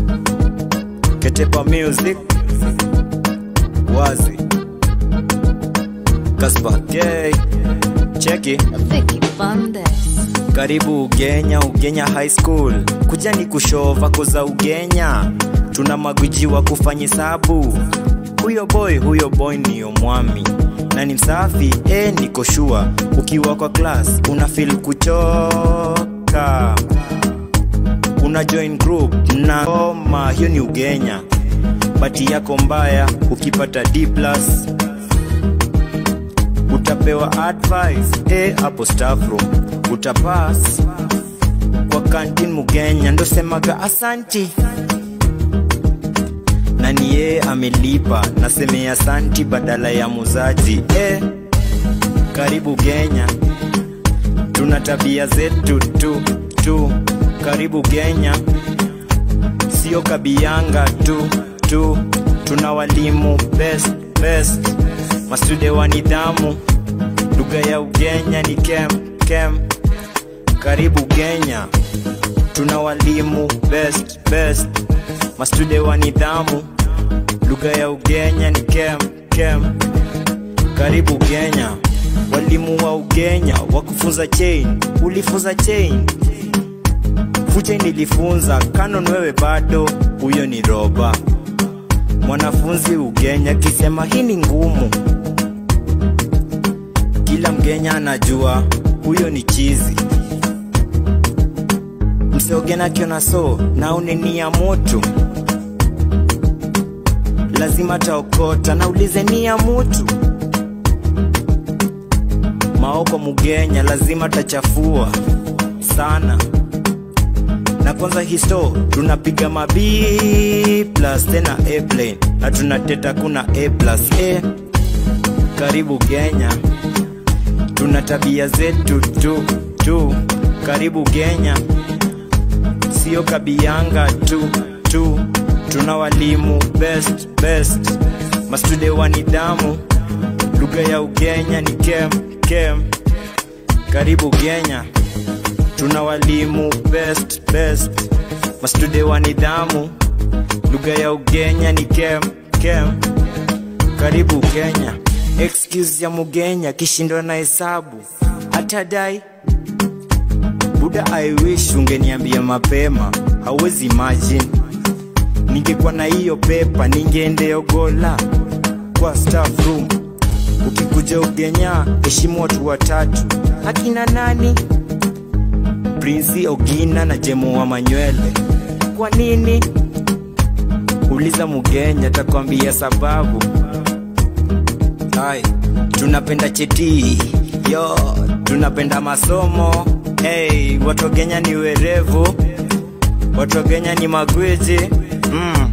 Ketepa Music Wazi Kaspa K Cheki Vicky Bandes. Karibu Ugenya, Ugenya High School. Kuja ni kushova koza Ugenya, tuna magwiji wa kufanya hesabu. Huyo boy, huyo boy niyo mwami na ni msafi eh, niko shua. Ukiwa kwa class una feel kuchoka, una join group na koma, hiyo ni Ugenya. Bati yako mbaya ukipata D plus utapewa advice eh, hapo staff room utapass kwa kantin mugenya ndo semaga asanti na ni yeye amelipa nasemea asanti badala ya muzaji eh, karibu Kenya tuna tabia zetu tu tu karibu Kenya sio kabianga tu tu tuna walimu best best mastude wa nidhamu lugha ya ugenya ni kem kem karibu Kenya tuna walimu best best mastude wa nidhamu lugha ya ugenya ni kem kem karibu Kenya walimu wa ugenya wa kufunza chain ulifunza chain fuche nilifunza kanon wewe bado huyo ni roba mwanafunzi ugenya kisema hii ni ngumu kila mgenya anajua huyo ni chizi mseogena kiona so na unenia moto lazima taokota naulize ni ya mutu maoko mugenya lazima tachafua sana na kwanza histo tunapiga mabi plus tena airplane na tunateta kuna a plus a karibu Kenya tuna tabia zetu tu tu karibu Kenya sio kabianga tu tu tuna walimu best best mastude wa nidhamu lugha ya ugenya ni kem kem karibu Kenya tuna walimu best best mastude wa nidhamu lugha ya ugenya ni kem kem karibu Kenya excuse ya mugenya kishindwa na hesabu atadai buda I wish ungeniambia mapema hauwezi imagine ningekuwa na hiyo pepa ningeendeogola kwa staff room ukikuja ugenya heshimu watu watatu akina nani Prince Ogina na Jemo wa Manywele. Kwa nini? Uliza Mugenya takwambia sababu. Hai, tunapenda cheti yo, tunapenda masomo hey, watu wa Kenya ni werevu, watu wa Kenya ni magwiji mm.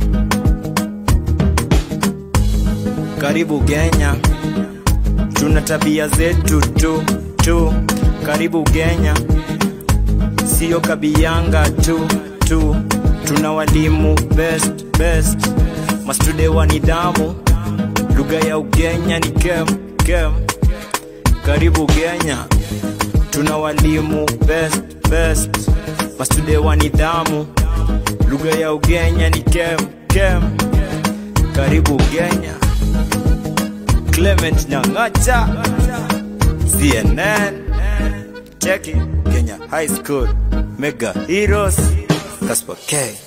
Karibu Kenya, tuna tabia zetu tu tu. Karibu Kenya sio kabianga tu tu, tuna walimu best best, mastude wa nidhamu, lugha ya ugenya ni kem kem. Karibu Kenya, tuna walimu best best, mastude wa nidhamu, lugha ya ugenya ni kem kem. Karibu Kenya, Clement Nyang'acha, CNN. Cheki Kenya High School Mega Heroes Kaspa K